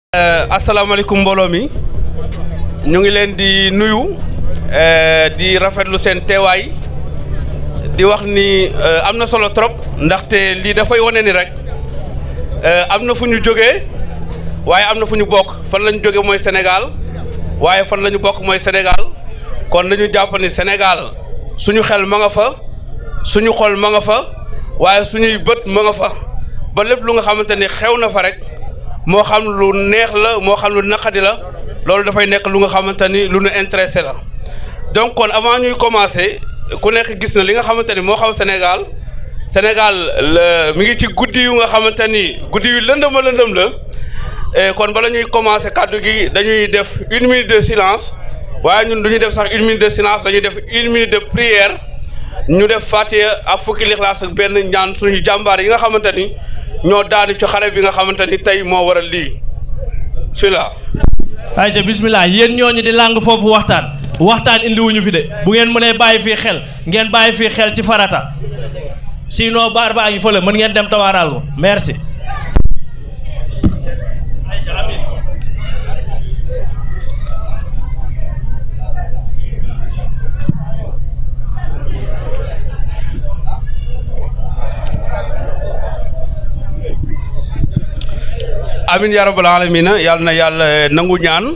asalaamaaleykum mbooloo mi ñu ngi leen di nuyu di rafetlu seen teewaay di wax ni am na solo trop ndaxte lii dafay wane ni rek am na fu ñu jógee waaye am na fu ñu bokk fan la ñu jógee mooy Sénégal waaye fan la ñu bokk mooy Sénégal kon dañu jàpp ni Sénégal suñu xel ma nga fa suñu xol ma nga fa waaye suñuy bët ma nga fa ba lépp lu nga xamante ni xew na fa rek. moo xam lu neex la moo xam lu naqadi la loolu dafay nekk lu nga xamante ni lu nu intéressé la donc kon avant ñuy commencer ku nekk gis na li nga xamante ni moo xaw Sénégal Sénégal mi ngi ci guddi yu nga xamante ni guddi yu lëndëm a lëndëm la kon bala ñuy commencer kàddu gi dañuy def une minute de silence waaye ñun du ñu def sax une minute de silence dañuy def une minute de prière ñu def Fatiha ak fukki lixlaas ak benn ñaan suñu jàmbaar yi nga xamante ni ñoo daanu ci xare bi nga xamante ni tey moo waral lii bismillah ayca bismillah yéen ñooñu di làng foofu waxtaan waxtaan indiwuñu fi de bu ngeen mënee bàyyi fii xel ngeen bàyyi fii xel ci farata sinon baar baa ngi fële mën ngeen dem tawaaraal ko merci amin ya rabbal alamina yàlla na yàlla nangu ñaan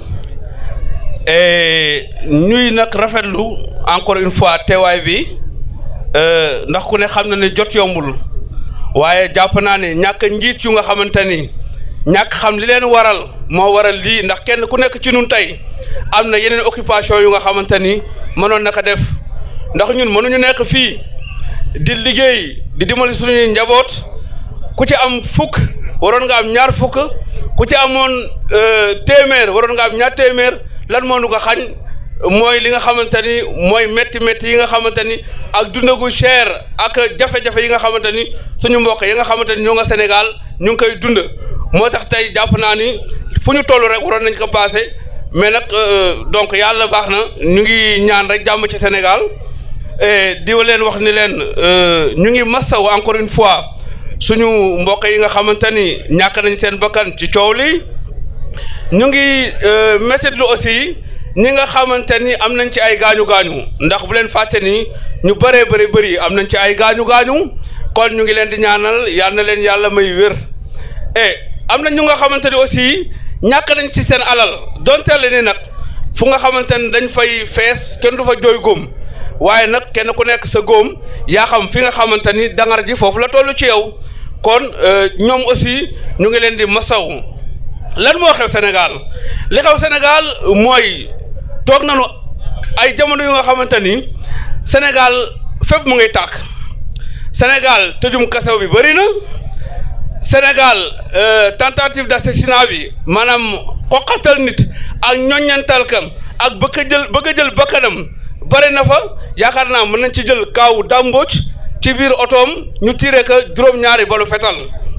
ñuy nag rafetlu encore une fois teewaay bi ndax ku ne xam na ne jot yombul waaye jàpp naa ne ñàkk njiit yu nga xamante ni ñàkk xam li leen waral moo waral lii ndax kenn ku nekk ci nun tey am na yeneen occupation yu nga xamante ni mënoon naka def ndax ñun mënuñu nekk fii di liggéey di dimbali suñuy njaboot ku ci am fukk waroon nga am ñaar fukk ku ci amoon téeméer waroon nga am ñaar téeméer lan moo nu ko xañ mooy li nga xamante ni mooy métti métti yi nga xamante ni ak dundagu cher ak jafe-jafe yi nga xamante ni suñu mbokk yi nga xamante ni ñoo nga Sénégal ñu ngi koy dund moo tax tey jàpp naa ni fu ñu toll rek waroon nañ ko passé mais nag donc yàlla baax na ñu ngi ñaan rek jàmm ci Sénégal di leen wax ni leen ñu ngi massaw encore une fois suñu mbokk yi nga xamante ni ñàkk nañ seen bakkan ci coow li ñu ngi méttitlu aussi ñi nga xamante ni am nañ ci ay gaañu gaañu ndax bu leen fàtte ni ñu bëree bëri bëri am nañ ci ay gaañu gaañu kon ñu ngi leen di ñaanal yal na leen yàlla may wér et am na ñu nga xamante ni aussi ñàkk nañ ci seen alal donte le ni nag fu nga xamante ni dañ fay fees kenn du fa jooy góom waaye nag kenn ku nekk sa góom yaa xam fi nga xamante ni dangar ji foofu la toll ci yow. kon ñoom aussi ñu ngi leen di masaw lan moo xew Sénégal li xew Sénégal mooy toog nañu ay jamono yu nga xamante ni Sénégal fépp mu ngay tàkk Sénégal tëjum kasaw bi bëri na Sénégal tentative d'assassinat bi maanaam xoqatal nit ak ñoññantal kam ak bëgg a jël bëgg a jël bakkanam bëri na fa yaakaar naa mën nañ ci jël kaawu dàmbooj ci biir otoom ñu tiré ka juróom-ñaari balu fetal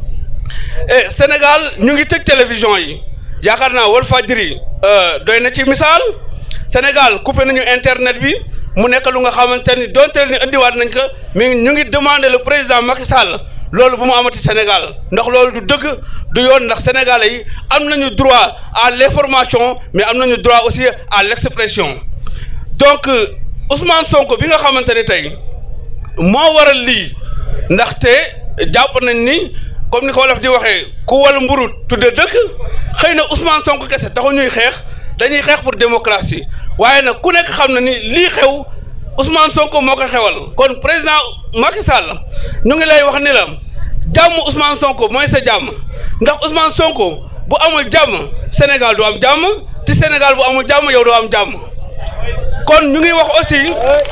et Sénégal ñu ngi tëj télévision yi yaakaar naa Walfadjri doy na ci misaal Sénégal coupé nañu internet bi mu nekk lu nga xamante ni donte ni indiwaat nañ ko mais ñu ngi demander le président Macky Sall loolu bu mu amati Sénégal ndax loolu du dëgg du yoon ndax sénégalais yi am nañu droit à l'information mais am nañu droit aussi à l'expression donc Ousmane Sonko bi nga xamante ni tey. moo waral lii ndaxte jàpp nañ ni comme ni ko wolof di waxee ku wal mburu tudde dëkk xëy na Ousmane Sonko kese taxu ñuy xeex dañuy xeex pour démocratie waaye nag ku nekk xam na ni lii xew Ousmane Sonko moo ko xewal kon président Macky Sall ñu ngi lay wax ni la jàmm Ousmane Sonko mooy sa jàmm ndax Ousmane Sonko bu amul jàmm Sénégal du am jàmm te Sénégal bu amul jàmm yow doo am jàmm kon ñu ngi wax aussi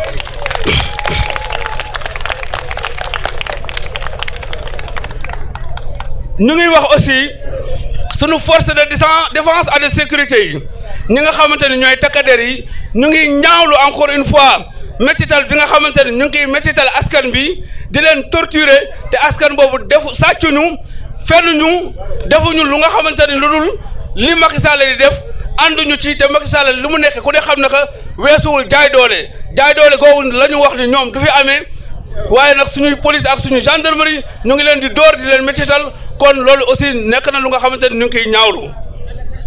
ñu ngi wax aussi sunu force de défense et de sécurité yi ñi nga xamante ni ñooy takkader yi ñu ngi ñaawlu encore une fois métital bi nga xamante ni ñu ngi koy métital askan bi di leen torturer te askan boobu defu sàccuñu fennuñu defuñu lu nga xamante ni lu dul li Macky Sall di def ànduñu ci te Macky Sall li mu nekk ku ne xam na que weesuwul jaay doole jaay doole googu la ñu wax ni ñoom du fi amee waaye nag suñuy police ak suñu gendarmerie ñu ngi leen di door di leen métital kon loolu aussi nekk na lu nga xamante ni ñu ngi koy ñaawlu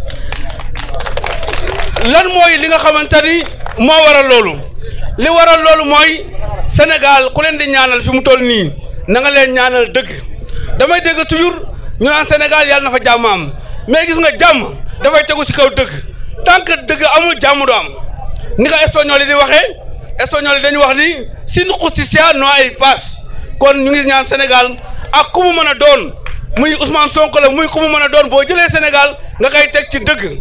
lan mooy li nga xamante ni moo waral loolu li waral loolu mooy Sénégal ku leen di ñaanal fi mu toll nii na nga leen ñaanal dëgg damay dégg toujours ñu naan Sénégal yàlla na fa jàmm am mais gis nga jàmm dafay tegu ci kaw dëgg tant que dëgg amul jàmm du am ni ko espagnol yi di waxee espagnol yi dañu wax ni sin justicia no hay paz kon ñu ngi ñaan Sénégal ak ku mu mën a doon muy Ousmane Sonko la muy ku mu mën a doon boo jëlee Sénégal nga koy teg ci dëgg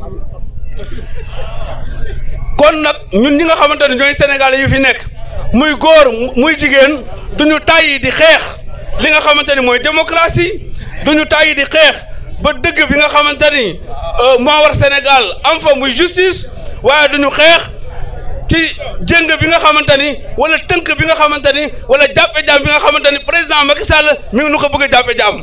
kon nag ñun ñi nga xamante ne ñooy Sénégalais yu fi nekk muy góor muy jigéen duñu tàyyi di xeex li nga xamante ni mooy démocratie duñu tàyyi di xeex ba dëgg bi nga xamante ni moo war Sénégal am fa muy justice waaye duñu xeex ci jëng bi nga xamante ni wala tënk bi nga xamante ni wala jàppe jaam bi nga xamante ni président Macky Sall mi ngi nu ko bëgg a jàppe jaam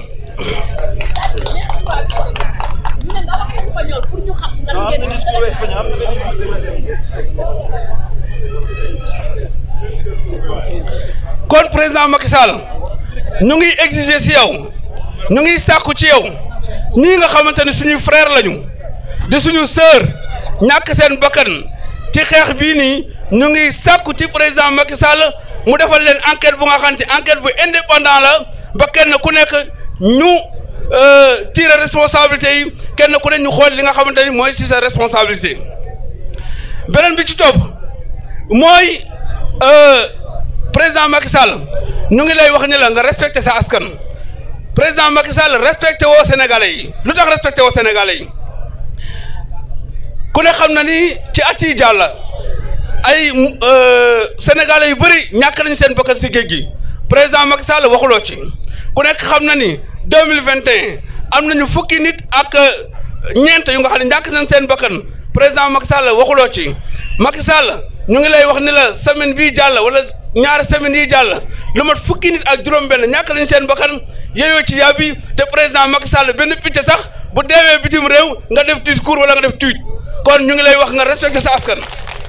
kon président Macky Sall ñu ngi exiger ci yow ñu ngi sàkku ci yow ñii nga xamante ni suñuy frère lañu di suñu sœur ñàkk seen bakkan ci xeex bii nii ñu ngi sàkku ci président Macky Sall mu defal leen enquête bu nga xamante enquête bu indépendant la ba kenn ku nekk ñu tirer responsabilité yi kenn ku ne ñu xool li nga xamante ni mooy ci sa responsabilité beneen bi ci topp mooy président Macky Sall ñu ngi lay wax ni la nga respecté sa askan président Macky Sall respecté woo Sénégalais yi lu tax respecté woo Sénégalais yi ku ne xam na ni ci at yi jàll ay Sénégalais yu bëri ñàkk nañu seen bakkan si géej gi président Macky Sall waxuloo ci ku nekk xam na ni deux mille vingt et un am nañu fukki nit ak ñeent yu nga xam ne ñàkk nañ seen bakkan président Macky Sall waxuloo ci Macky Sall ñu ngi lay wax ni la semaine bii jàll wala ñaari semaine yi jàll lu mat fukki nit ak juróom-benn ñàkk nañ seen bakkan yeyoo ci yàbbi te président Macky Sall benn picc sax bu deewee bitim réew nga def discours wala nga def tweet kon ñu ngi lay wax nga respecté sa askan.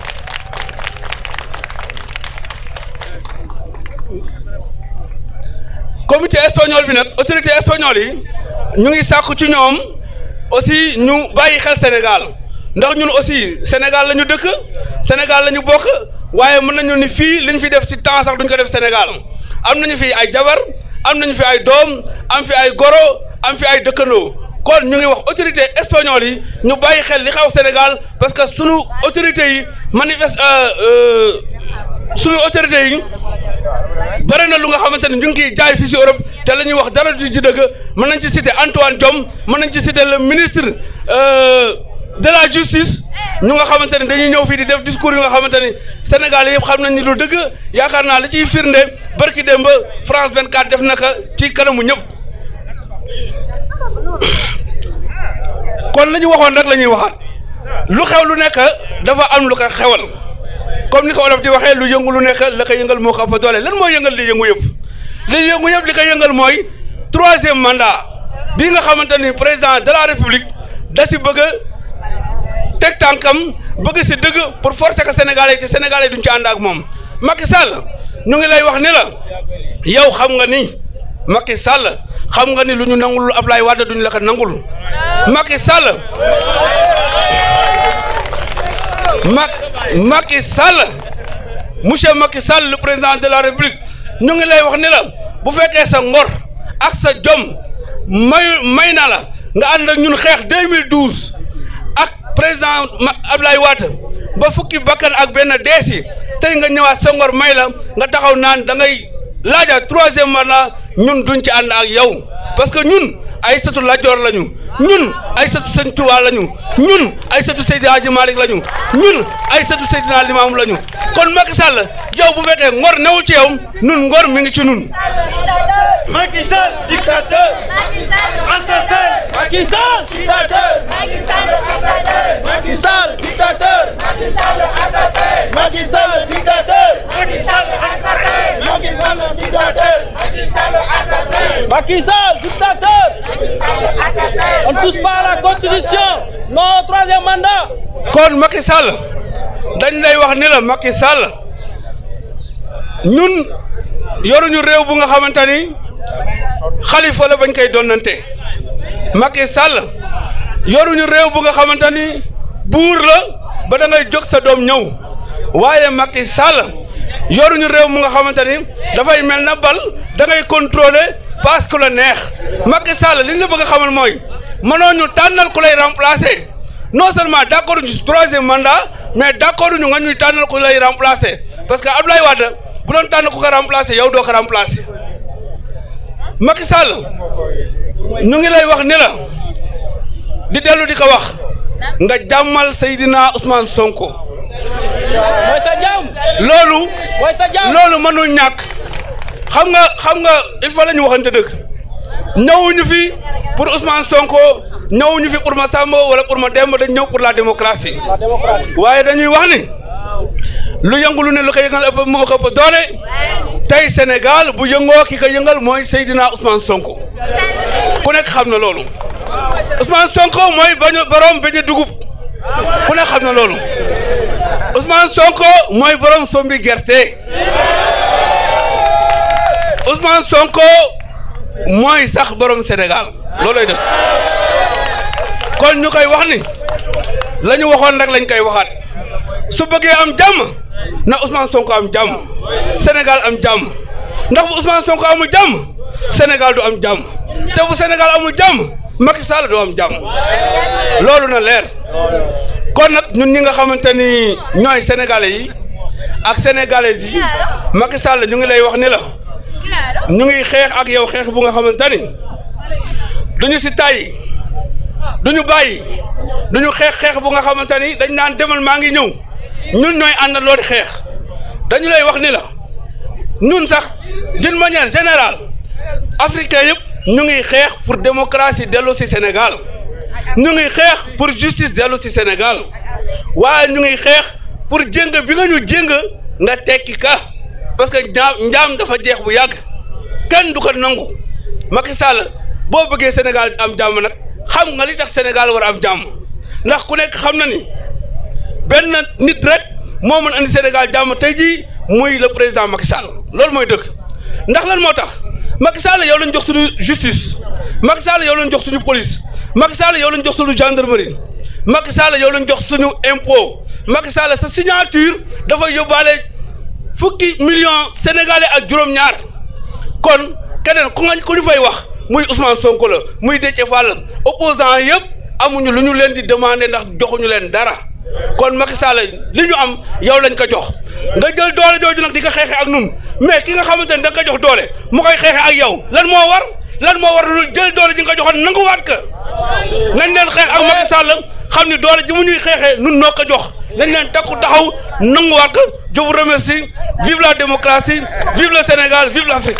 comité espagnol bi nag autorité espagnole yi ñu ngi sàkku ci ñoom aussi ñu bàyyi xel Sénégal ndax ñun aussi Sénégal la ñu dëkk Sénégal la ñu bokk waaye mën nañu ni fii li ñu fi def ci temps sax duñ ko def Sénégal am nañu fi ay jabar am nañu fi ay doom am fi ay goro am fi ay dëkkandoo kon ñu ngi wax autorité espagnole yi ñu bàyyi xel li xew Sénégal parce que sunu autorités yi manifeste sunu autorités yi bëri na lu nga xamante ne ñu ngi kiy jaay fii si Europe te la ñuy wax dara du ci dëgg mën nañ ci citer Antoine Diome mën nañ ci citer le ministre de la justice ñu nga xamante ne dañuy ñëw fii di def discours yu nga xamante ni Sénégal yëpp xam nañ ni lu dëgg yaakaar naa li ciy firnde barki démb France 24 def naka ci kanamu ñëpp kon la ñu waxoon rek la ñuy waxaat lu xew lu nekk dafa am lu ko xewal comme ni ko olof di waxee lu yëngu lu nekk la ko yëngal moo ko ëpp doole lan mooy yëngal li yëngu yëpp li yëngu yëpp li ko yëngal mooy troisième mandat bii nga xamante ni président de la république da si bëgg a teg tànkam bëgg si dëgg pour forcer que sénégalais te sénégalais duñ ci ànd ak moom Macky Sall ñu ngi lay wax ni la yow xam nga ni Macky Sall xam nga ni lu ñu nangul Ablaye Wade duñ la ko nangul Macky Sall Mac Macky Sall monsieur Macky Sall le président de la République ñu ngi lay wax ni la bu fekkee sa ngor ak sa jom may may na la nga ànd ak ñun xeex 2012 ak président Ablaye Wade ba fukki bakkan ak benn deesi tey nga ñëwaat sa ngor may la nga taxaw naan da ngay laaja troisième mandat ñun duñ ci ànd ak yow parce que ñun ay sëtu Lat-Joor lañu ñun ay sëtu Sëñ Tuubaa lañu ñun ay sëtu Seydi Hadji Malick lañu ñun ay sëtu Seydina Limaamu lañu kon Macky Sall yow bu fekkee ngor newul ci yow nun ngor mi ngi ci nun Macky Sall dictateur assassin Macky Sall dictateur Macky Sall assassin Macky Sall dictateur Macky Sall assassin Macky Sall dictateur Macky Sall assassin Macky Sall dictateur Macky Sall assassin Macky Sall dictateur On ne touche pas à la constitution non troisième mandat kon Macky Sall dañ lay wax ni la Macky Sall ñun yoruñu réew bu nga xamante ni xalifa la bañ koy donnante Macky Sall yoruñu réew bu nga xamante ni buur la ba da ngay jóg sa doom ñëw waaye Macky Sall yoruñu réew mu nga xamante ni dafay mel na bal da ngay contrôler parce que la neex Macky Sall li ñu la bëgg a xamal mooy mënoo ñu tànnal ku lay remplacer non seulement d' accord ñu si troisième mandat mais d' accord ñu nga ñuy tànnal ku lay remplacer parce que Abdoulaye Wade bu doon tànn ku ko remplacer yow doo ko remplacer Macky Sall ñu ngi lay wax ni la di dellu di ko wax nga jàmmal Seydina Ousmane Sonko mooy sa jàmm loolu mooy sa jàmm loolu mënul ñàkk xam nga xam nga il faut la ñu waxante dëgg ñëwuñu fi pour Ousmane Sonko ñëwuñu fi pour ma Samba wala pour ma Demba dañ ñëw pour la démocratie la démocratie waaye dañuy wax ni lu yëngu lu ne lu ko yëngal ëpp moo ko ëpp doole tey Sénégal bu yëngoo ki ko yëngal mooy Seydina Ousmane Sonko ku nekk xam na loolu Ousmane Sonko mooy bañu borom beñe dugub ku nekk xam na loolu Ousmane Sonko mooy borom sombi gerte Ousmane Sonko mooy sax borom Sénégal loolooy dëgg kon ñu koy wax ni la ñu waxoon rek lañ koy waxaat su bëggee am jàmm na Ousmane Sonko am jàmm Sénégal am jàmm ndax bu Ousmane Sonko amul jàmm Sénégal du am jàmm te bu Sénégal amul jàmm Macky Sall du am jàmm loolu na leer kon nag ñun ñi nga xamante ni ñooy sénégalais yi ak sénégalaises yi Macky Sall ñu ngi lay wax ni la ñu ngi xeex ak yow xeex bu nga xamante ni duñu si tàyyi duñu bàyyi duñu xeex xeex bu nga xamante ni dañ naan demal maa ngi ñëw ñun ñooy àndandoo di xeex dañu lay wax ni la ñun sax d'une manière générale africain yëpp ñu ngi xeex pour démocratie dellu si Sénégal ñu ngi xeex pour justice dellu si Sénégal waaye ñu ngi xeex pour jéng bi nga ñu jéng nga tekki ka parce que njaam njaam dafa jeex bu yàgg kenn du ko nangu Macky Sall boo bëggee Sénégal am jàmm nag xam nga li tax Sénégal war a am jàmm ndax ku nekk xam na ni benn nit rek moo mën andi Sénégal jàmm tey jii muy le président Macky Sall loolu mooy dëgg ndax lan moo tax Macky Sall yow lañ jox suñu justice Macky Sall yow lañ jox suñu police Macky Sall yow lañ jox suñu gendarmerie Macky Sall yow lañ jox suñu impôt Macky Sall sa signature dafa yóbbaale fukki million sénégalais ak juróom-ñaar kon keneen ku nga ku ñu fay wax muy Ousmane Sonko la muy Déthié Fall opposant yëpp amuñu lu ñu leen di demander ndax joxuñu leen dara kon Macky Sall li ñu am yow lañ ko jox nga jël doole jooju nag di ko xeexee ak nun mais ki nga xamante ni da nga ko jox doole mu koy xeexee ak yow lan moo war lan moo war lu jël doole ji nga ko joxoon nanguwaat ka nañ leen xeex ak Macky Sall xam ni doole ji mu ñuy xeexee nun noo ko jox nañ leen takku taxaw nanguwaat ko je vous remercie vive la démocratie vive le Sénégal vive l'Afrique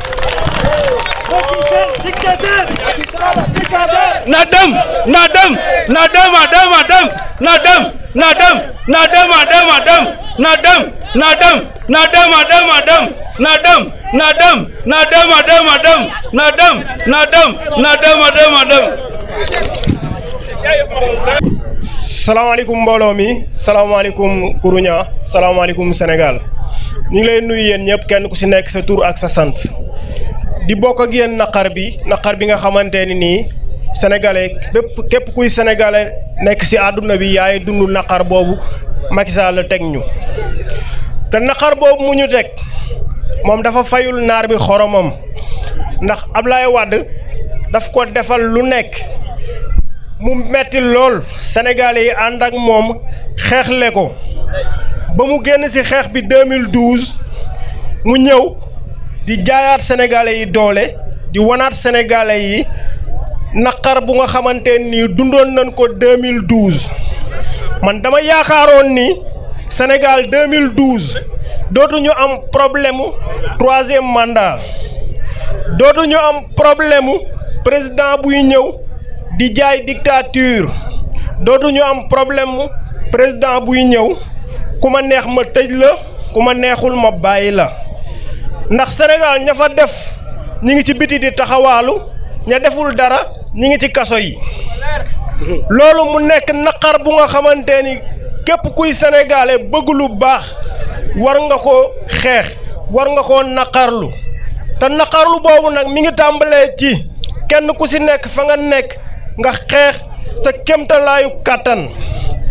dictateur dictateur na dem na dem na dem a dem a dem na dem na dem na dem a dem a dem na dem na dem na dem a dem a dem na dem na dem na dem a dem a dem na dem na dem na dem a dem a dem salaamaaleykum mbooloo mi salaamaaleykum Kourouña salaamaaleykum Sénégal ñu ngi lay nuyu yéen ñëpp kenn ku ci nekk sa tur ak sa sant di bokk ak yéen naqar bi naqar bi nga xamante ni nii sénégalais bépp képp kuy sénégalais nekk ci àdduna bi yaay dund naqar boobu Macky Sall teg ñu te naqar boobu mu ñu teg moom dafa fayul naar bi xoromam ndax Ablaye Wade daf ko defal lu nekk mu metti lool sénégalais yi ànd ak moom xeexle ko ba mu génn ci xeex bi 2012 mu ñëw di jaayaat sénégalais yi doole di wanaat sénégalais yi naqar bu nga xamante ni dundoon nañ ko 2012 man dama yaakaaroon ni Sénégal 2012 dootuñu am problème mu troisième mandat dootuñu am problème mu président buy ñëw di jaay dictature dootuñu am problème mu président buy ñëw ku ma neex ma tëj la ku ma neexul ma bàyyi la ndax Sénégal ña fa def ñi ngi ci biti di taxawaalu ña deful dara ñi ngi ci kaso yi loolu mu nekk naqar bu nga xamante ni képp kuy sénégalais bëgg lu baax war nga ko xeex war nga koo naqarlu te naqarlu boobu nag mi ngi tàmbalee ci kenn ku ci nekk fa nga nekk nga xeex sa kémtalaayu kàttan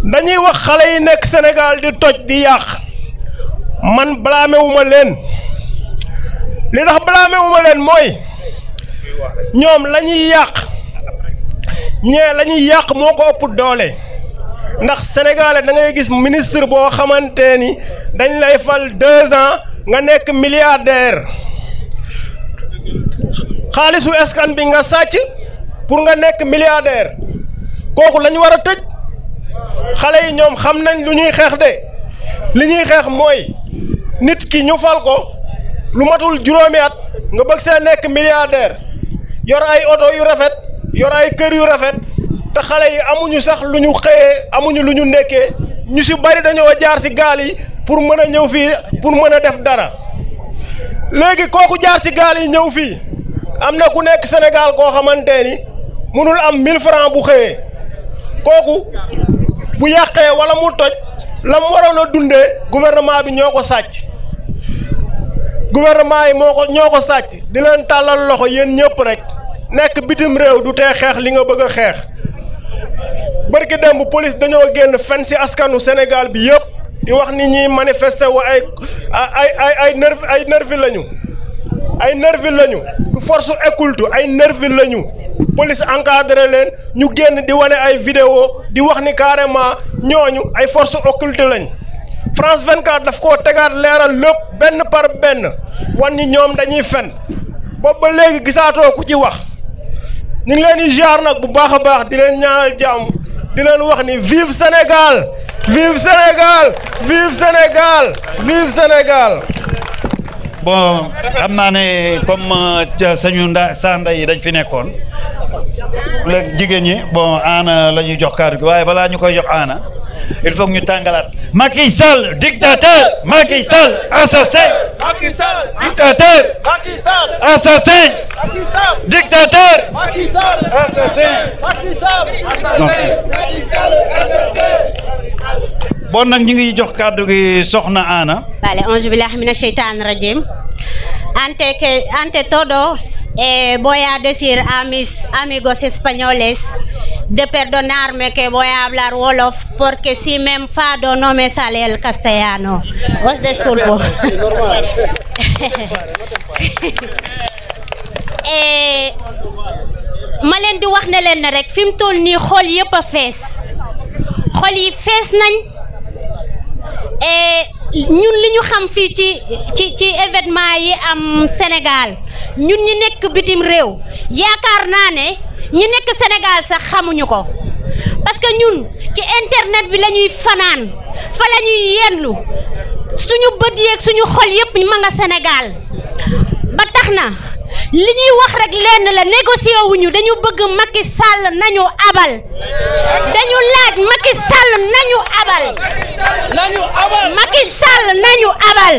dañuy wax xale yi nekk Sénégal di toj di yàq man blâmé wu ma leen li tax blâmé wu ma leen mooy ñoom la ñuy yàq ñee la ñuy yàq moo ko ëpp doole ndax sénégalais da ngay gis ministre boo xamante ni dañ lay fal deux ans nga nekk milliardaire xaalisu escan bi nga sàcc pour nga nekk milliardaire kooku la ñu war a tëj xale yi ñoom xam nañ lu ñuy xeex de li ñuy xeex mooy nit ki ñu fal ko lu matul juróomi at nga bëgg see nekk milliardaire yor ay oto yu rafet yor ay kër yu rafet te xale yi amuñu sax lu ñu xëyee amuñu lu ñu nekkee ñu si bari dañoo jaar si gaal yi pour mën a ñëw fii pour mën a def dara léegi kooku jaar si gaal yi ñëw fii am na ku nekk Sénégal koo xamante ni mënul am 1000 francs bu xëyee kooku bu yàqee wala mu toj la mu waroon a dundee gouvernement bi ñoo ko sàcc gouvernement yi moo ko ñoo ko sàcc di leen tàllal loxo yéen ñëpp rek nekk bitim réew du tee xeex li nga bëgg a xeex bërki démb police dañoo génn fen si askanu Sénégal bi yëpp di wax ni ñuy manifester wa ay ay ay ay nervi ay nervi lañu ay nervi lañu du force occulte ay nervi lañu police encadré leen ñu génn di wane ay vidéo di wax ni carrément ñooñu ay force occulte lañ France 24 daf koo tegaat leeral lépp benn par benn wan ni ñoom dañuy fen boobu ba léegi gisaatoo ku ci wax ñu ngi leen di jaar nag bu baax a baax di leen ñaanal jàmm di leen wax ni vive Sénégal vive Sénégal vive Sénégal vive Sénégal bon xam naa ne comme sañu nda saa nda yi dañ fi nekkoon léegi jigéen ñi bon aana la ñuy jox kàddu gi waaye balaa ñu koy jox aana il faut que ñu tàngalaat Macky Sall dictateur Macky Sall assassin Macky Sall dictateur Macky Sall assassin Macky Sall dictateur Macky Sall assassin Macky Sall Macky Sall bon nag ñu ngi jox kàddu gi soxna aana Vale, onju billahi mina shaitan rajim. Ante que ante todo eh, voy a decir a mis amigos españoles de perdonarme que voy a hablar wolof porque si me enfado no me sale el castellano. Os disculpo. Eh, ma leen di wax ne leen ne rek fi mu toll nii xol yëpp a fees xol yi fees nañ et ñun li ñu xam fii ci ci ci événement yi am Sénégal ñun ñi nekk bitim réew yaakaar naa ne ñi nekk Sénégal sax xamuñu ko parce que ñun ci internet bi la ñuy fanaan fa la ñuy yendu suñu bët yeeg suñu xol yëpp ma nga Sénégal ba tax na li ñuy wax rek lenn la négocier wuñu dañu bëgg Macky Sall nañu abal dañu laaj Macky Sall nañu abal nañu abal Macky Sall nañu abal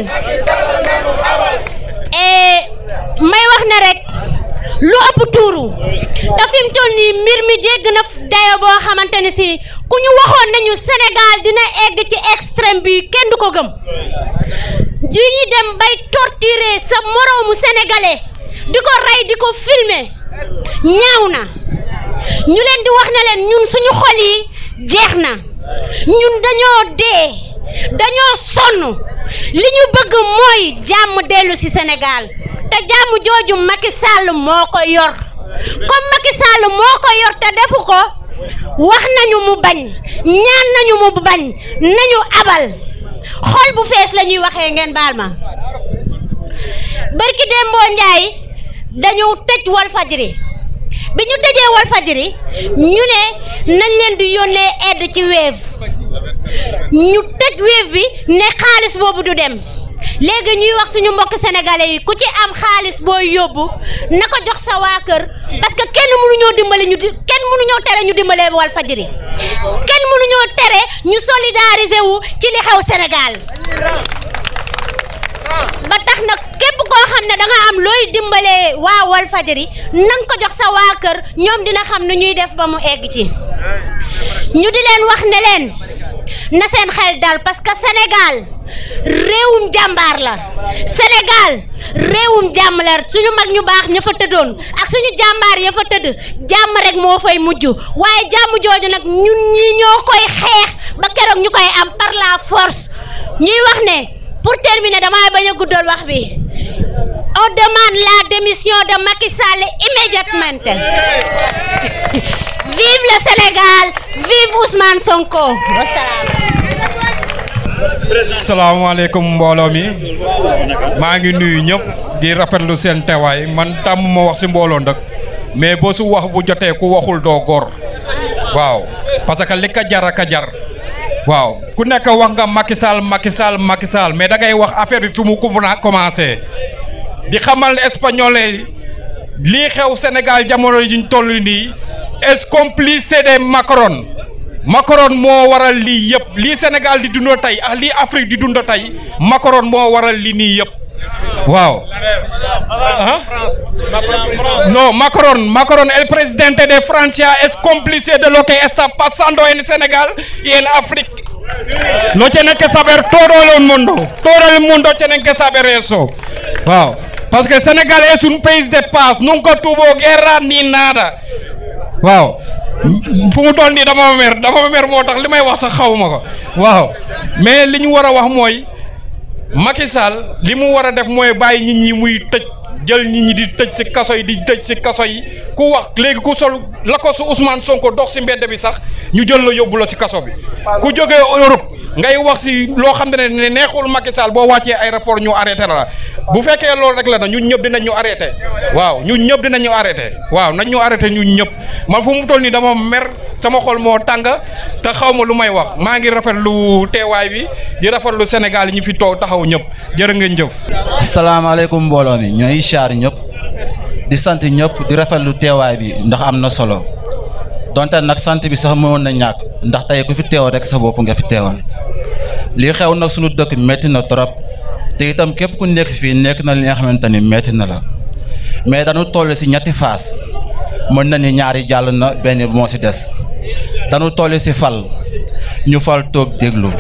et may wax ne rek lu ëpp tuuru te fi mu toll nii mbir mi jégg na dayo boo xamante ne si ku ñu waxoon nañu Sénégal dina egg ci extrême bi kenn du ko gëm ji ñi dem bay torturer sa moroomu sénégalais di ko rey di ko filmer ñaaw na ñu leen di wax ne leen ñun suñu xol yi jeex na ñun dañoo dee dañoo sonn li ñu bëgg mooy jàmm dellu ci Sénégal te jàmm jooju Macky Sall moo ko yor comme Macky Sall moo ko yor te defu ko wax nañu mu bañ ñaan nañu mu bañ nañu abal xol bu fees la ñuy waxee ngeen baal ma barki Dembo Njaay dañu tëj Walfadjri bi ñu tëjee Walfadjri ñu ne nañ leen di yónnee aide ci Wave ñu tëj Wave bi ne xaalis boobu du dem léegi ñuy wax suñu mbokk sénégalais yi ku ci am xaalis booy yóbbu na ko jox sa waa kër parce que kenn mënuñoo dimbali ñu di kenn mënuñoo tere ñu dimbalee Walfadjri kenn mënuñoo tere ñu solidariser wu ci li xew Sénégal ba tax nag képp koo xam ne da nga am looy dimbalee waa Walfadjri na nga ko jox sa waa kër ñoom dina xam ne ñuy def ba mu egg ci ñu di leen wax ne leen na seen xel dal parce que Sénégal réewum jàmbaar la Sénégal réewum jàmm la suñu mag ñu baax ña fa tëddoon ak suñu jàmbaar ya fa tëdd jàmm rek moo fay mujj waaye jàmm jooju nag ñun ñi ñoo koy xeex ba keroog ñu koy am par la force ñuy wax ne pour terminer damay bañ a guddal wax bi on demande la démission de Macky Sall immédiatement vive le Sénégal vive Ousmane Sonko wasalaam salaamaaleykum mbooloo mi maa ngi nuyu ñëpp di rafetlu seen teewaay man tàmm ma wax si mbooloo nag mais boo su wax bu jotee ku waxul doo góor waaw parce que li ka jar a ka jar waaw ku nekk wax nga Macky Sall Macky Sall Macky Sall mais da ngay wax affaire bi fi mu ko commencé di xamal ne espagnol yi lii xew Sénégal jamono yi ñu toll nii est complice de Macron Macron moo waral lii yëpp lii Sénégal di dund tey ak lii Afrique di dund tey Macron moo waral lii nii yëpp waaw. ah no Macron Macron el presidente de Francia es cómplice de lo que está pasando en Senegal y en África. Lo tienen que saber todo el mundo. Todo el mundo tiene que saber eso. Wow. Parce que Senegal es un país de paz. Nunca tuvo guerra ni nada. waaw fu mu toll nii dama mer dama mer moo tax li may wax sax xaw ma ko waaw mais li ñu war a wax mooy Macky Sall li mu war a def mooy bàyyi nit ñi muy tëj jël nit ñi di tëj si kaso yi di tëj si kaso yi ku wax léegi ku sol la ko su Ousmane Sonko dox si mbedd bi sax ñu jël la yóbbu la si kaso bi ku jógee Europe ngay wax si loo xam ne ne neexul Macky Sall boo wàccee aéroport ñu arrêté la bu fekkee loolu rek la na ñun ñëpp dinañ ñu arrêté waaw ñun ñëpp dinañ ñu arrêté waaw nañ ñu arrêté ñun ñëpp man fu mu toll nii dama mer sama xol moo tàng te xaw ma lu may wax maa ngi rafetlu teewaay bi di rafetlu Sénégal yi ñu fi toog taxaw ñëpp jërë ngeen jëf. asalaamaaleykum mbooloo mi ñooy char ñëpp di sant ñëpp di rafetlu teewaay bi ndax am na solo donte nag sant bi sax mënoon na ñàkk ndax tey ku fi teew rek sa bopp nga fi teewal lii xew nag sunu dëkk métti na trop te itam képp ku nekk fii nekk na li nga xamante ni métti na la mais dañu toll ci ñetti phase mën na ni ñaari jàll na benn moo ci des dañu toll ci fal ñu fal toog déglu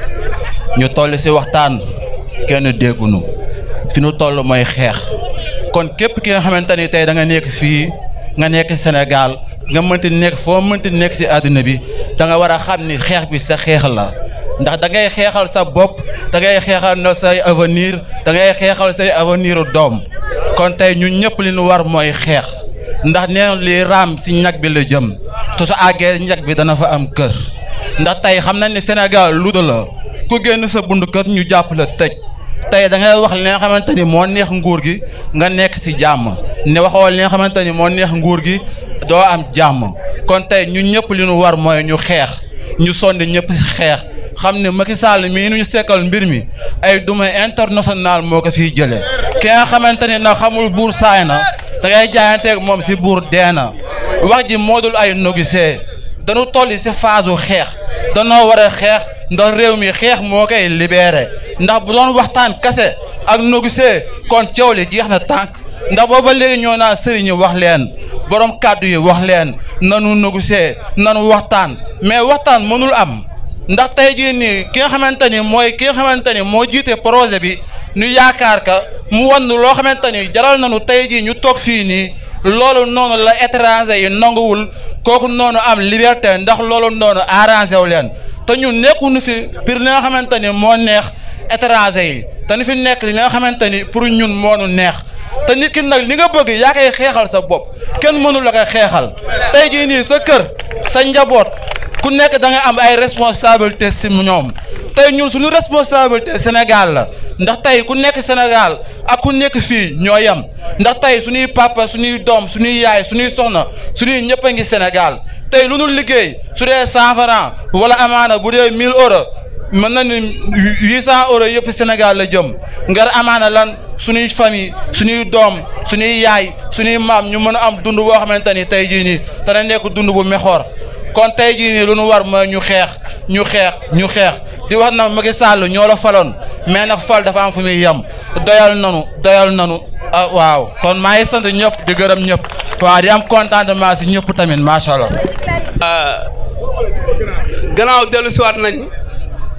ñu toll ci waxtaan kenn déggunu fi nu toll mooy xeex kon képp ki nga xamante ni tey da nga nekk fii nga nekk Sénégal nga mënti nekk foo mënti nekk ci àdduna bi da nga war a xam ni xeex bi sa xeex la ndax da ngay xeexal sa bopp da ngay xeexal na say avenir da ngay xeexal say avenir doom kon tey ñun ñëpp li ñu war mooy xeex ndax nee li raam ci ñag bi la jëm te su àggee ñag bi dana fa am kër ndax tey xam nañ ni Sénégal luda la ku génn sa bund kër ñu jàpp la tëj tey da ngay wax li nga xamante ni moo neex nguur gi nga nekk ci jàmm ne waxoo li nga xamante ni moo neex nguur gi doo am jàmm kon tey ñun ñëpp li ñu war mooy ñu xeex ñu sonni ñëpp ci xeex xam ne Macky Sall mii nu ñu sekkal mbir mi ay duma international moo ko fiy jëlee ki nga xamante ni nag xamul buur saay na da ngay jaayanteeg moom ci buur dee na wax ji moo dul ay négocier dañu toll ci phase u xeex danoo war a xeex ndax réew mi xeex moo koy libéré ndax bu doon waxtaan kase ak négocier kon coow li jeex na tànk ndax booba léegi ñoo naan sëriñ yi wax leen borom kàddu yi wax leen nanu négocier nanu waxtaan mais waxtaan mënul am ndax tey jii nii ki nga xamante ni mooy ki nga xamante ni moo jiite projet bi ñu yaakaar ka mu wan loo xamante ni jaral nañu tey jii ñu toog fii nii loolu noonu la étranger yi nanguwul kooku noonu am liberté ndax loolu noonu arrangé wu leen te ñun nekkuñu fi pour li nga xamante ni moo neex étranger yi te ni fi nekk li nga xamante ni pour ñun moo nu neex te nit ki nag li nga bëgg yaa koy xeexal sa bopp kenn mënu la koy xeexal tey jii nii sa kër sa njaboot ku nekk da nga am ay responsabilité si ñoom tey ñun suñu responsabilité Sénégal la ndax tey ku nekk Sénégal ak ku nekk fii ñoo yem ndax tey suñuy papa suñuy doom suñuy yaay suñuy soxna suñuy ñëpp a ngi Sénégal tey lu nu liggéey su dee cent francs wala amaana bu dee mille euros mën na ni huit cent euros yëpp Sénégal la jëm ngar amaana lan suñuy famille suñuy doom suñuy yaay suñuy maam ñu mën a am dund boo xamante ni tey jii nii dana nekk dund bu mexoor kon tey jii nii lu nu war mooy ñu xeex ñu xeex ñu xeex di wax na Macky Sall ñoo la faloon mais nag fal dafa am fu muy yem doyal nanu doyal nanu ah waaw kon maa ngi sant ñëpp di gërëm ñëpp waaw di am contentement si ñëpp tamit macha allah. gannaaw dellu siwaat nañ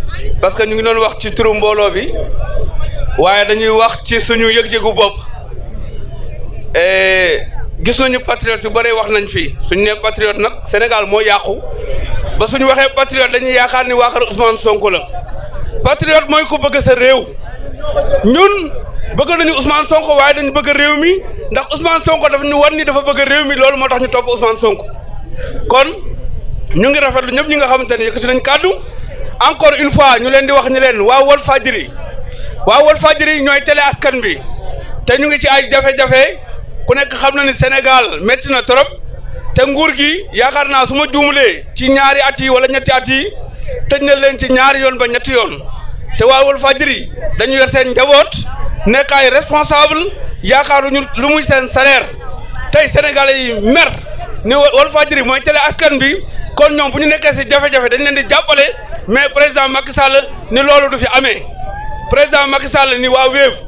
parce que ñu ngi doon wax ci turu mbooloo bi waaye dañuy wax ci suñu yëg-yëgu bopp gis nañu patriote yu bëree wax nañ fii suñu nee patriote nag Sénégal moo yàqu ba suñu waxee patriote dañuy yaakaar ni waa kër Ousmane Sonko la patriote mooy ko bëgg sa réew ñun bëgg nañu Ousmane Sonko waaye dañu bëgg réew mi ndax Ousmane Sonko dafa ñu wan ni dafa bëgg réew mi loolu moo tax ñu topp Ousmane Sonko kon ñu ngi rafetlu ñëpp ñi nga xamante ne yëkkati nañ kàddu encore une fois ñu leen di wax ñu leen waa Walfadjri waa Walfadjri ñooy télé askan bi te ñu ngi ci ay jafe-jafe ku nekk xam na ni Sénégal métti na trop te nguur gi yaakaar naa su ma juumulee ci ñaari at yi wala ñetti at yi tëj na leen ci ñaari yoon ba ñetti yoon te waa Walfadjri dañu yor seen njaboot nekk ay responsable yaakaaruñu lu muy seen salaire tey sénégalais yi mer ni Walfadjri mooy télé askan bi kon ñoom bu ñu nekkee si jafe-jafe dañ leen di jàppale mais président Macky Sall ni loolu du fi amee président Macky Sall ni waa Wave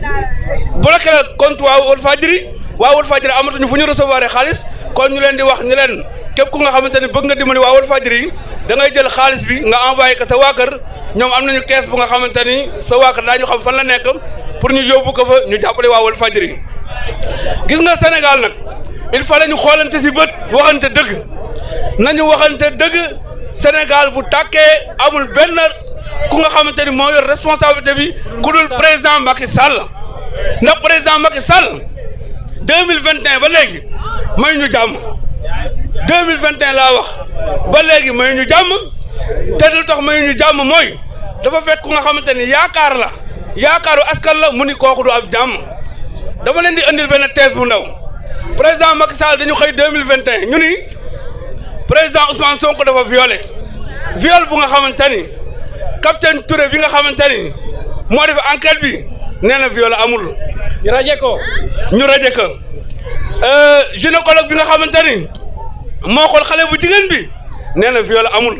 bloqué la compte waa Walfadjri waa Walfadjri amatuñu fu ñu recevoir xaalis kon ñu leen di wax ñu leen képp ku nga xamante ni bëgg nga dimbali waa Walfadjri da ngay jël xaalis bi nga envoyé ko sa waa kër ñoom am nañu kees bu nga xamante ni sa waa kër daañu xam fan la nekk pour ñu yóbbu ko fa ñu jàppale waa Walfadjri gis nga Sénégal nag il fallait ñu xoolante si bët waxante dëgg nañu waxante dëgg Sénégal bu tàkkee amul benn ku nga xamante ni moo yor responsabilité bi ku dul président Macky Sall ndax président Macky Sall deux mille vingt et un ba léegi may ñu jàmm deux mille vingt et un laa wax ba léegi may ñu jàmm te lu tax may ñu jàmm mooy dafa fekk ku nga xamante ni yaakaar la yaakaaru askan la mu ni kooku du ab jàmm dama leen di andil benn thèse bu ndaw président Macky Sall dañu xëy deux mille vingt et un ñu ni président Ousmane Sonko dafa violé viol bu nga xamante ni capitaine Touré bi nga xamante ni moo def enquête bi nee na viol amul. ñu raje ko. ñu raje ko gynécologue bi nga xamante ni moo xool xale bu jigéen bi nee na viol amul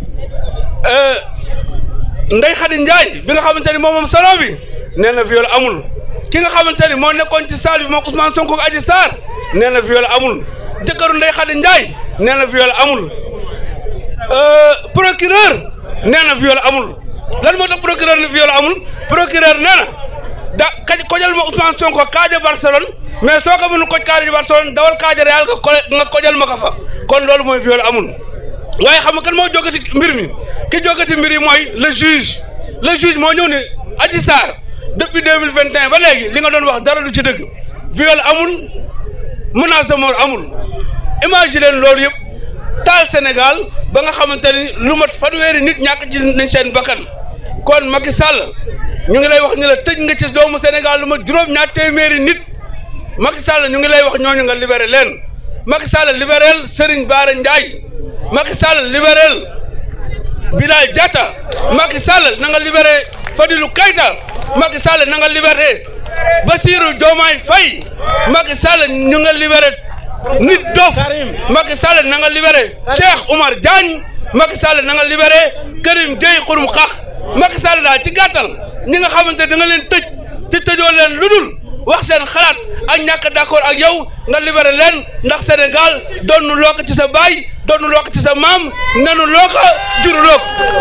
Ndeye Khady Ndiaye bi nga xamante ni moom moom salon bi nee na viol amul ki nga xamante ni moo nekkoon ci salle bi moom Ousmane Sonko ak Adji Sarr nee na viol amul jëkkëru Ndeye Khady Ndiaye nee na viol amul procureur nee na viol amul lan moo tax procureur ne viol amul procureur nee na da kaj kojal ma Ousmane Sonko kaaja Barcelone mais soo ko mënul koj kaaja Barcelone dawal kaaja Real nga ko nga kojal ma ko fa kon loolu mooy viol amul waaye xam nga kan moo jógati mbir mi ki jógati mbir yi mooy le juge le juge moo ñëw ne Adji Sarr depuis deux mille vingt et un ba léegi li nga doon wax dara du ci dëgg viol amul menace de mort amul imagine loolu yëpp taal Sénégal ba nga xamante ni lu mat fanweeri nit ñàkk ci nañ seen bakkan kon Macky Sall ñu ngi lay wax ni la tëj nga ci doomu Sénégal lu mat juróom-ñaar téeméeri nit Macky Sall ñu ngi lay wax ñooñu nga libéré leen Macky Sall libéral Serigne Bara Ndiaye Macky Sall libéral Bilal Diatta Macky Sall na nga libéré Fadilou Keita Macky Sall na nga libéré Bassirou Diomaye Faye Macky Sall ñu nga libéré nit dof Macky Sall na nga libéré Cheikh Oumar Diagne Macky Sall na nga libéré Karim Gueye xurum xax Macky Sall daal ci gàttal ñi nga xamante da nga leen tëj te tëjoo leen lu dul wax seen xalaat ak ñàkk d'accord ak yow nga libéré leen ndax Sénégal doonu loo ko ci sa baay doonu loo ko ci sa maam nenu loo ko juru loo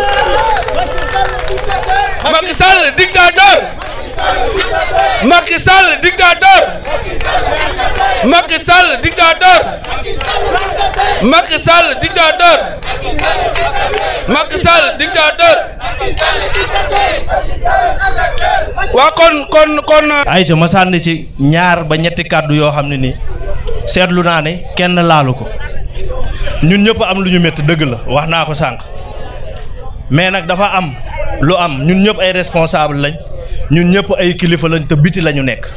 ko Macky Sall dictateur Macky Sall dictateur Macky Sall dictateur Macky Sall dictateur Macky Sall dictateur waa kon kon kon ayca ma sànni ci ñaar ba ñetti kàddu yoo xam ne nii seetlu naa ne kenn laalu ko ñun ñëpp am lu ñu métti dëgg la wax naa ko sànq mais nag dafa am lu am ñun ñëpp ay responsable lañ ñun ñëpp ay kilifa lañ te biti la ñu nekk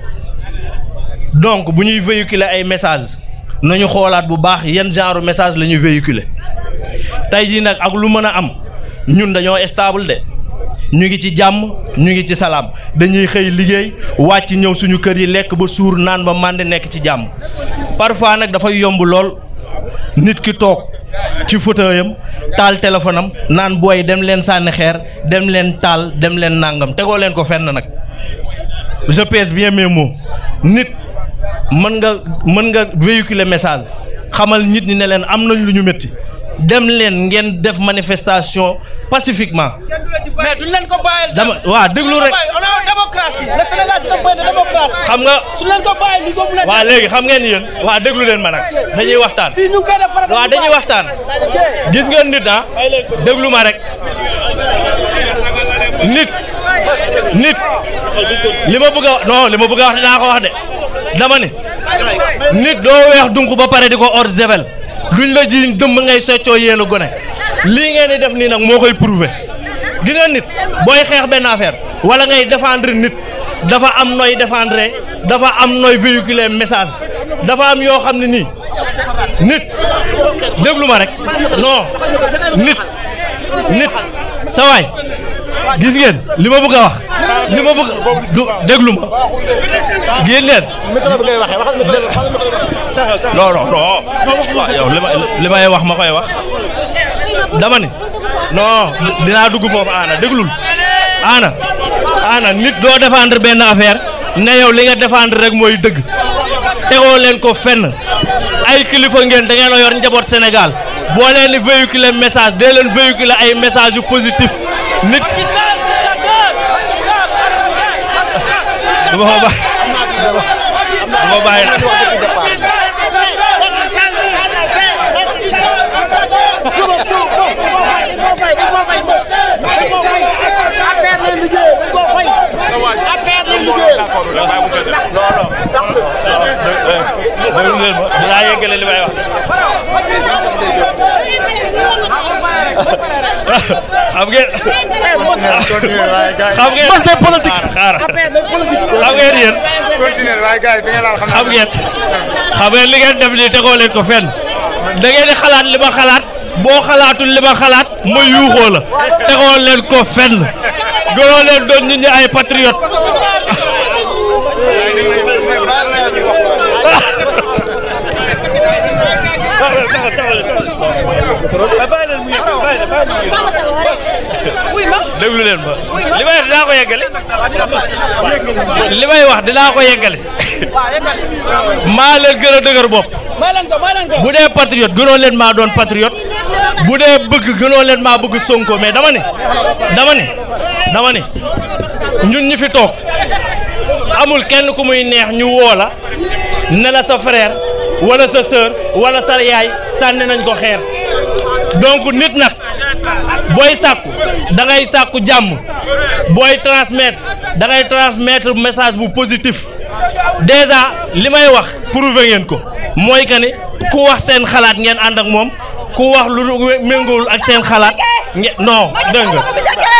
donc bu ñuy véhiculer ay message nañu xoolaat bu baax yan genre message la ñuy véhiculer tey jii nag ak lu mën a am ñun dañoo stable de ñu ngi ci jàmm ñu ngi ci salaam dañuy xëy liggéey wàcc ñëw suñu kër yi lekk ba suur naan ba màndi nekk ci jàmm parfois nag dafay yomb lool nit ki toog ci fauteuil am taal téléphone am naan booy dem leen sànni xeer dem leen taal dem leen nàngam tegoo leen ko fenn nag je pèse bien mes mots nit mën nga mën nga véhiculer message xamal nit ñi ne leen am nañ lu ñu métti dem leen ngeen def manifestation pacifiquement mais duñ leen ko bàyyil. dama waa déglu rek on est en démocratie le Sénégal c'est un pays de démocratie. xam nga su leen ko bàyyil li boobu la. waa léegi xam ngeen yéen waa déglu leen ma nag dañuy waxtaan fii ñu ngi koy def farata waa dañuy waxtaan gis ngeen nit ah déglu ma rek nit nit li ma bëgg a wax non li ma bëgg a wax dinaa ko wax de dama ni nit doo weex dunk ba pare di ko hors zevel luñ la jiiñ dëmb ngay soccoo yéen a gone lii ngeen di def nii nag moo koy prouver gi nga nit booy xeex benn affaire wala ngay défendre nit dafa am nooy défendre dafa am nooy véhiculer message dafa am yoo xam ne nii nit déglu ma rek non nit nit sa waay gis ngeen li ma bëgg a wax li ma bëgg du déglu ma génn leen non non non waaw yow li ma li may wax ma koy wax dama ni non dinaa dugg foofu aana déglul aana aana nit doo défendre benn affaire ne yow li nga défendre rek mooy dëgg tegoo leen ko fenn ay kilifa ngeen da ngeen a yor njaboot Sénégal boo leen di véhiculer message dee leen véhiculer ay message yu positif nit dama ko bàyyi dama ko bàyyi déglu leen ma dinaa yeggale li may wax xam ngeen xam ngeen parce que politique xaaral xam ngeen yéen xam ngeen xam ngeen li ngeen def nii tegoo leen ko fenn da ngeen di xalaat li ma xalaat boo xalaatul li ma xalaat ma yuuxoo la tegoo leen ko fenn gënoo leen doon nit ñi ay patriote déglu leen ma li may dinaa ko yeggale li may wax dinaa ko yeggale maa leen gën a dëgër bopp bu dee patriote gënoo leen maa doon patriote bu dee bëgg gënoo leen maa bëgg Sonko mais dama ne dama ne dama ne ñun ñi fi toog amul kenn ku muy neex ñu woo la ne la sa frère wala sa sœur wala sa yaay sànni nañ ko xeer donc nit nag booy sàkku da ngay sàkku jàmm booy transmettre da ngay transmettre message bu positif déjà li may wax prouver ngeen ko mooy que ni ku wax seen xalaat ngeen ànd ak moom ku wax lu méngoowul ak seen xalaat ngeen non dégg nga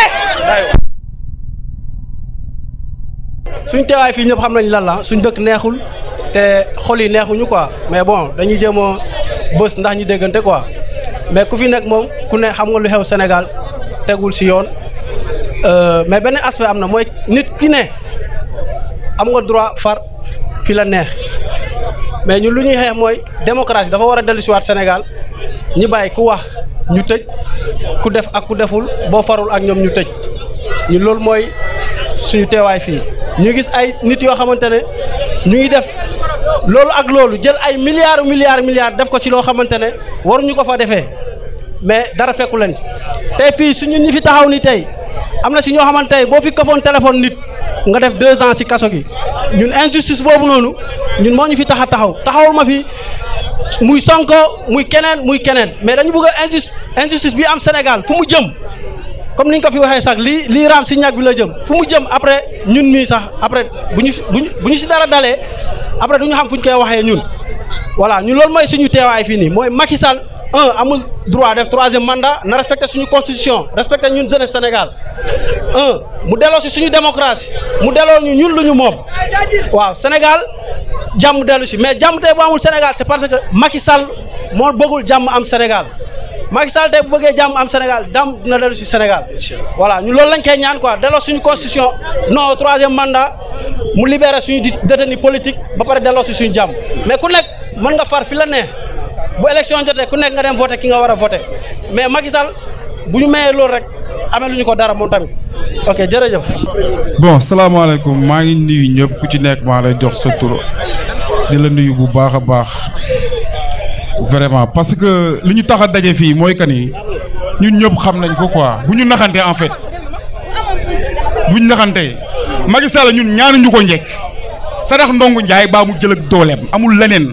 suñ teewaay fii ñëpp xam nañ lan la suñ dëkk neexul te xol yi neexuñu quoi mais bon dañuy jéem a bës ndax ñu déggante quoi mais ku fi nekk moom ku ne xam nga lu xew Sénégal tegul si yoon mais benn aspect am na mooy nit ki ne am nga droit far fi la neex mais ñun lu ñuy xeex mooy démocratie dafa war a dellu si waat Sénégal ñi bàyyi ku wax ñu tëj ku def ak ku deful boo farul ak ñoom ñu tëj ñun loolu mooy suñu teewaay fii ñu gis ay nit yoo xamante ne ñu ngi def loolu ak loolu jël ay milliards milliards milliards def ko ci loo xamante ne waruñu ko fa defee mais dara fekku leen ci tey fii suñu ñi fi taxaw ni tey am na si ñoo xamante ne boo fi këfoon téléphone nit nga def deux ans si kaso gi ñun injustice boobu noonu ñun moo ñu fi tax a taxaw taxawul ma fi muy Sonko muy keneen muy keneen mais dañu bëgg a injustice injustice bi am Sénégal fu mu jëm comme ni ñu ko fi waxee sax lii lii raam si ñag bi la jëm fu mu jëm après ñun mii sax après bu ñu bu ñu bu ñu si dara dalee après du ñu xam fu ñu koy waxee ñun voilà ñun loolu mooy suñu teewaay fii nii mooy Macky Sall un amul droit def troisième mandat na respecté suñu constitution respecté ñun jeunesse Sénégal un mu delloo si suñu démocratie mu delloo ñu ñun lu ñu moom waaw Sénégal jàmm dellu si mais jàmm tey bu amul Sénégal c'est parce que Macky Sall moo bëggul jàmm am Sénégal Macky Sall tey bu bëggee jàmm am Sénégal jàmm dina dellu si Sénégal voilà ñun loolu lañ koy ñaan quoi delloo suñu constitution non troisième mandat mu libéré suñu détenu politique ba pare delloo si suñu jàmm mais ku nekk mën nga far fi la ne bu élection jotee ku nekk nga dem voté ki nga war a voté mais Macky Sall bu ñu mayee loolu rek amee lu ñu ko dara moom tamit ok jërëjëf. bon salaamaaleykum maa ngi nuyu ñëpp ku ci nekk maa lay jox sa tur di la nuyu bu baax a baax vraiment parce que li ñu tax a daje fii mooy que ni ñun ñëpp xam nañ ko quoi bu ñu naxante en fait bu ñu naxante Macky Sall ñun ñaanuñu ko njëkk sarax ndongu Njaay baa mu jël ak dooleem amul leneen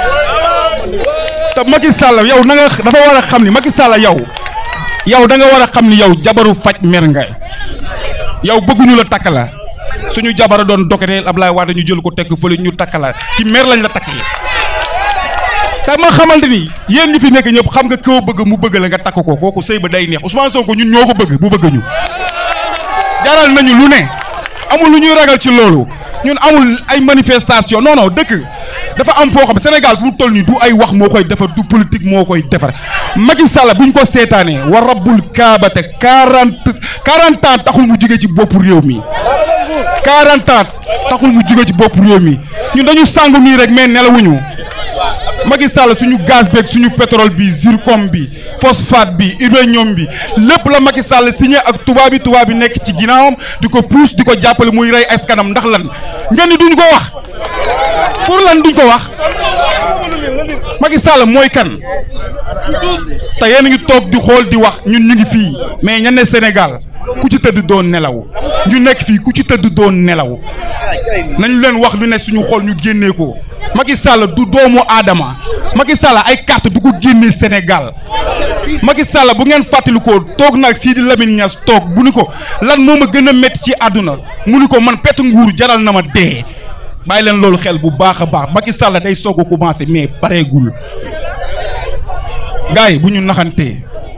te Macky Sall yow na nga dafa war a xam ni Macky Sall yow yow da nga war a xam ni yow jabaru faj mer nga yow bëgguñu la takk la suñu jabara doon dokateel Ablaye Wade ñu jël ko tekk fële ñu takk la ci mer lañ la takkee te ma xamante ni yéen ñi fi nekk ñëpp xam nga koo bëgg mu bëgg la nga takk ko kooku sëy ba day neex Ousmane Sonko ñun ñoo ko bëgg bu bëgg ñu jaral nañu lu ne amul lu ñuy ragal ci loolu ñun amul ay manifestation non non dëkk dafa am foo xam Sénégal fu mu toll nii du ay wax moo koy defar du politique moo koy defar Macky Sall bu ñu ko seetaanee wa rabbul kaabate quarante quarante ans taxul mu jóge ci bopp réew mi quarante ans taxul mu jóge ci bopp réew mi ñun dañu sàngu nii rek mais nelawuñu Macky Sall suñu gaz beeg suñu pétrole bi zircon bi phosphate bi uranium bi lépp la Macky Sall signé ak tubaab bi tubaab bi nekk ci ginnaawam di ko pousse di ko jàppale muy rey askanam ndax lan ngeen ni duñ ko wax pour lan duñ ko wax Macky Sall mooy kan te yéen a ngi toog di xool di wax ñun ñu ngi fii mais ña ne Sénégal ku ci tëdd doon nelaw ñu nekk fii ku ci tëdd doon nelaw nañu leen wax lu ne suñu xol ñu génnee ko Macky Sall du doomu aadama Macky Sall ay carte du ko génnee Sénégal Macky Sall bu ngeen fàttalikoo toog nag Sidi Lamine Niass toog bu ni ko lan moo ma gën a métti ci àdduna mu ni ko man pet nguur jaral na ma dee bàyyi leen loolu xel bu baax a baax Macky Sall day soog a commencé mais pareegul gars yi bu ñu naxantee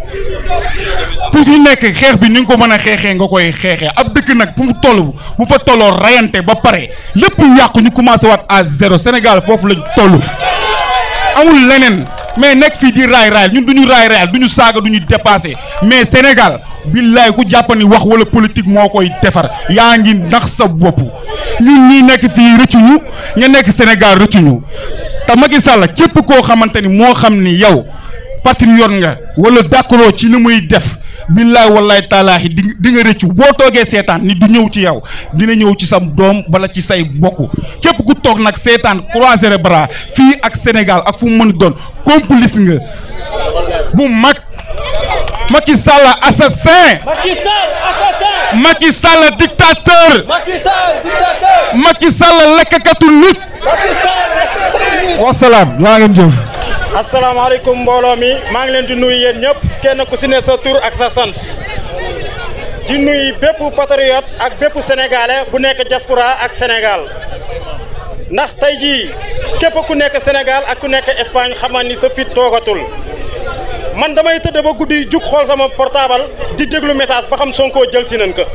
pour ñu nekk xeex bi ni nga ko mën a xeexee nga koy xeexee ab dëkk nag bu mu toll bu fa tolloo rayante ba pare lépp lu yàqu ñu commencé waat à zéro Sénégal foofu lañ toll amul leneen mais nekk fii di raay raay ñun du ñu raay raay du ñu saaga du ñu dépassé mais Sénégal billaay ku jàpp ni wax wala politique moo koy defar yaa ngi nax sa bopp ñun ñii nekk fii rëccuñu ña nekk Sénégal rëccuñu te Macky Sall képp koo xamante ni moo xam ni yow patriote nga wala d'accord ci li muy def billaay wallaay taalaahi di di nga rëccu boo toogee seetaan ni du ñëw ci yow dina ñëw ci sa doom wala ci say mbokk képp ku toog nag seetaan croiser les bras fii ak Sénégal ak fu mu mën doon complice nga bu mag Macky Sall assassin Macky Sall assassin. Macky Sall dictateur Macky Sall dictateur. Macky Sall lekkatu nit Macky Sall wasalaam yaa ngeen jëf asalaamaaleykum mbooloo mi maa ngi leen di nuyu yéen ñëpp kenn ku si ne sa tur ak sa sant di nuyu bépp patriote ak bépp sénégalais bu nekk diaspora ak Sénégal ndax tey jii képp ku nekk Sénégal ak ku nekk Espagne xamal ni sa fit toogatul man damay tëdd ba guddi jug xool sama portable di déglu message ba xam Sonko jël si nañ ko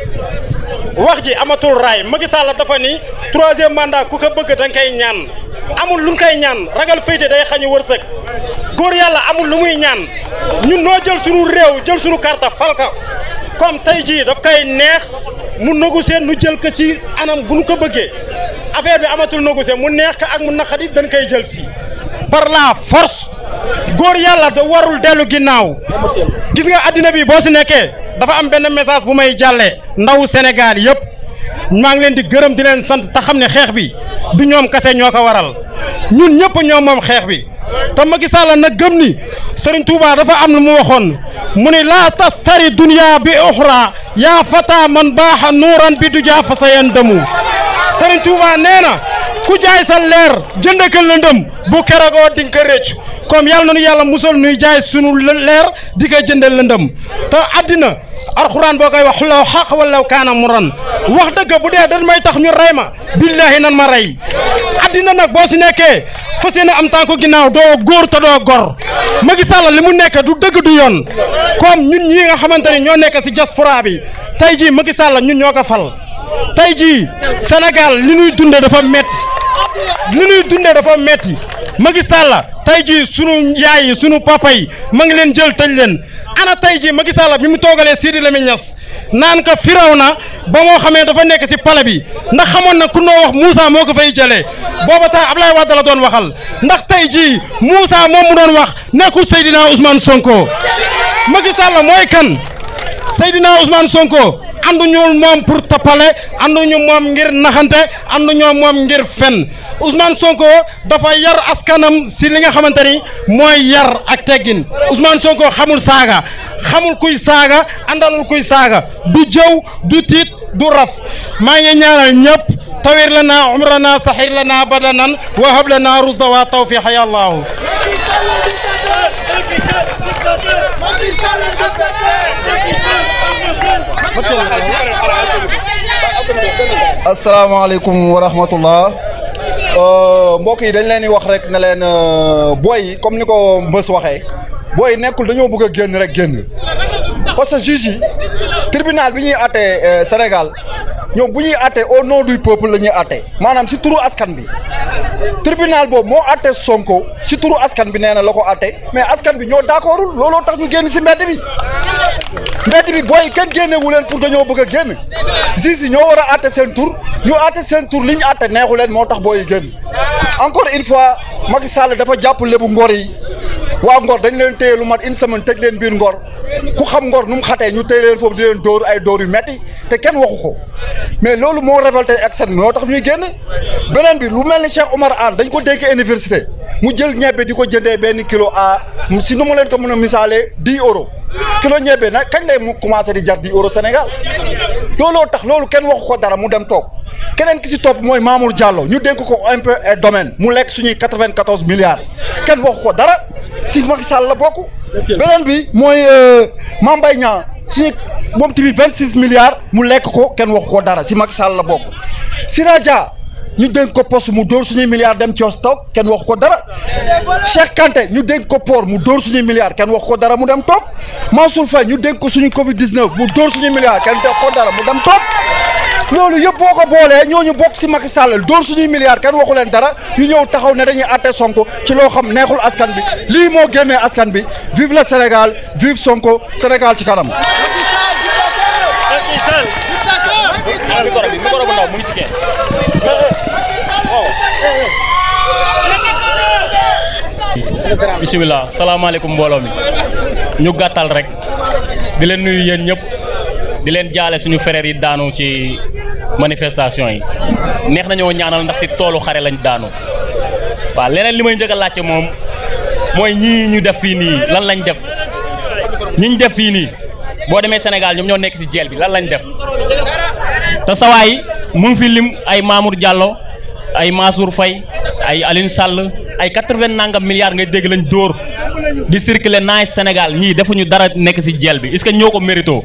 wax ji amatul raay Macky Sall dafa ni troisième mandat ku ko bëgg da nga koy ñaan amul lu nga koy ñaan ragal féyte day xañu wërsëg góor yàlla amul lu muy ñaan ñun noo jël sunu réew jël sunu carte fal ko comme tey jii daf koy neex mu négocier nu jël ko ci anam bu nu ko bëggee affaire bi amatul négocier mu neex ko ak mu naqadi dañ koy jël si par la force góor yàlla da warul dellu ginnaaw gis nga addina bi boo si nekkee dafa am benn message bu may jàllee ndawu Sénégal yëpp maa ngi leen di gërëm di leen sant te xam ne xeex bi du ñoom kase ñoo ko waral ñun ñëpp ñoom moom xeex bi te Macky Sall nag gëm ni Serigne Touba dafa am lu mu waxoon mu ni laa tastari dunya bi uxra yaa fata man baaxa nuuran bi du jaa fa sa yan dëmu Serigne Touba nee na ku jaay sa leer jënd ko lëndëm bu keragoo di nga ko rëcc comme yàlla na nu yàlla musal nuy jaay sunu leer di ko jëndee lëndëm te àddina alxuraan boo koy wax law xaq wala kaana mu ran wax dëgg bu dee dañ may tax ñu rey ma billaahi nan ma rey àddina nag boo si nekkee fas yéene am tànku ginnaaw doo góor te doo gor Macky Sall li mu nekk du dëgg du yoon comme ñun ñii nga xamante ni ñoo nekk si diaspora bi tey jii Macky Sall ñun ñoo ko fal tey jii Sénégal li ñuy dunde dafa metti li ñuy dunde dafa metti Macky Sall tey jii sunu yaay yi sunu papa yi ma ngi leen jël tëj leen ana tey jii Macky Sall bi mu toogalee Sidi Lamine Niass naan ko firaw na ba moo xamee dafa nekk si pale bi ndax xamoon na ku noo wax Moussa moo ko fay jëlee booba taa Ablaye Wade la doon waxal ndax tey jii Moussa moom mu doon wax nekkul Seydina Ousmane Sonko Macky Sall mooy kan Seydina Ousmane Sonko ànduñu moom pour toppale ànduñu moom ngir naxante ànduñu moom ngir fen Ousmane Sonko dafa yar askanam si li nga xamante ni mooy yar ak teggin Ousmane Sonko xamul saaga xamul kuy saaga àndalul kuy saaga du jëw du tiit du raf maa ngi ñaanal ñëpp tawir lana umrana saxir lana badanan wa hab lana rusda wa tawfiqa ya allahu asalaamaaleykum wa rahmatullah mbokk yi dañ leen di wax rek ne leen booy yi comme ni ko Mbës waxee booy yi nekkul dañoo bëgg a génn rek génn parce que juge yi tribunal bi ñuy àttee Sénégal ñoom bu ñuy àttee au nom du peuple la ñuy àttee maanaam si turu askan bi tribunal boobu moo àttee Sonko si turu askan bi nee na la ko àttee mais askan bi ñoo d'accordul looloo tax ñu génn si mbedd bi mbedd bi booy kenn génnewu leen pour dañoo bëgg a génn juge yi ñoo war a àtte seen tur ñu àtte seen tur li ñu àtte neexu leen moo tax booy génn encore une fois Macky Sall dafa jàpp lébu ngor yi waa ngor dañ leen téye lu mat une semaine tëj leen biir ngor ku xam ngor nu mu xatee ñu téye leen foofu di leen dóor ay dóor yu metti te kenn waxu ko mais loolu moo révolté externe moo tax ñuy génn beneen bi lu mel ni Cheikh Oumar Anne dañ ko dénk université mu jël ñebbe di ko jëndee benn kilo à si nu mu leen ko mën a misaalee dix euros kilo ñebbe nag kañ lay mu commencé di jar dix euros Sénégal looloo tax loolu kenn waxu ko dara mu dem toog keneen ki si topp mooy Mamour Diallo ñu dénk ko impôt et domaine mu lekk suñuy quatre-vingt-quatorze milliards kenn waxu ko dara si Macky Sall la bokk. beneen bi mooy Mame Mbaye Niang suñu moom tamit vingt six milliards mu lekk ko kenn waxu ko dara si Macky Sall la bokk. Sira Dia ñu dénk ko poste mu dóor suñuy milliards dem ci toog kenn waxu ko dara Cheikh Kanté ñu dénk ko port mu dóor suñuy milliards kenn waxu ko dara mu dem toog Mansour Faye ñu dénk ko suñu Covid 19 mu dóor suñuy milliards kenn waxu ko dara mu dem toog. loolu yëpp boo ko boolee ñooñu bokk si Macky Sall dóor suñuy milliards kenn waxu leen dara ñu ñëw taxaw ne dañuy àtte Sonko ci loo xam neexul askan bi lii moo génnee askan bi vive le Sénégal vive Sonko Sénégal ci kanam. bisimilah salaamaaleykum mbooloo mi ñu gàttal rek di leen nuyu yéen ñëpp di leen jaale suñu frères yi daanu ci manifestation yi neex nañoo ñaanal ndax si toolu xare lañ daanu waaw leneen li may njëkk a laajte moom mooy ñii ñu def fii nii lan lañ def ñi ñu def fii nii boo demee Sénégal ñoom ñoo nekk si jeel bi lan lañ def te sawaay mu ngi fi lim ay Mamour Diallo ay Mansour Faye ay Aline Sall ay quatre-vingt nangam milliards ngay dégg lañ dóor di circuler naay Sénégal ñii defuñu dara nekk si jeel bi est-ce que ñoo ko mérito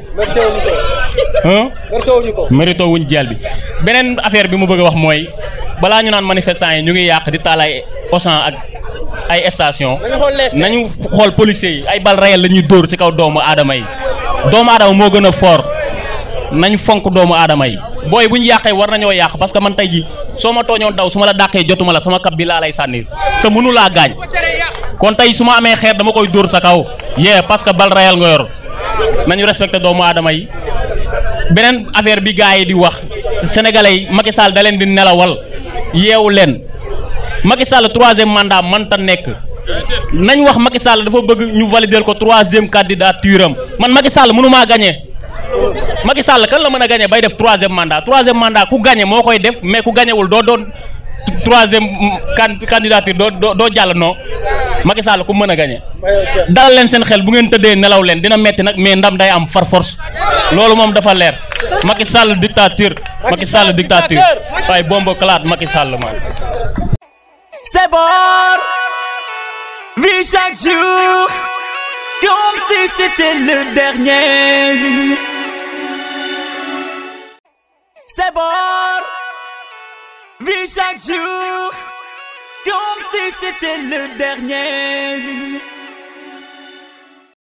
mérito wuñ jeel bi beneen affaire bi mu bëgg a wax mooy balaa ñu naan manifestants yi ñu ngi yàq di taal ay Auchan ak ay station nañu xool policiers yi ay bal réel la ñuy dóor ci kaw doomu aadama yi doomu aadama moo gën a fort nañ fonk doomu aadama yi booy bu ñu yàqee war nañoo yàq parce que man tey ji soo ma tooñoon daw su ma la dàqee jotuma la sama kab bi laa lay sànni te mënu laa gaañ kon tey su ma amee xeer dama koy dóor sa kaw yee parce que bal réel nga yor nañu respecté doomu aadama yi beneen affaire bi gars yi di wax sénégalais yi Macky Sall da leen di nelawal yeewu leen Macky Sall troisième mandat mënta nekk nañ wax Macky Sall dafa bëgg ñu valider ko troisième candidature am man Macky Sall mënumaa gagné Macky Sall kan la mën a gagné bay def troisième mandat troisième mandat ku gagné moo koy def mais ku gagnéwul doo doon troisième candidature doo doo doo jàll non Macky Sall ku mën a gagné dalal leen seen xel bu ngeen tëddee nelaw leen dina metti nag mais ndam day am far force loolu moom dafa leer Macky Sall dictature Macky Sall dictature waaye bombe claat Macky Sall man C'est bon, vis chaque jour comme si c'était le dernier. C'est bon, vis chaque jour comme si c'était le dernier.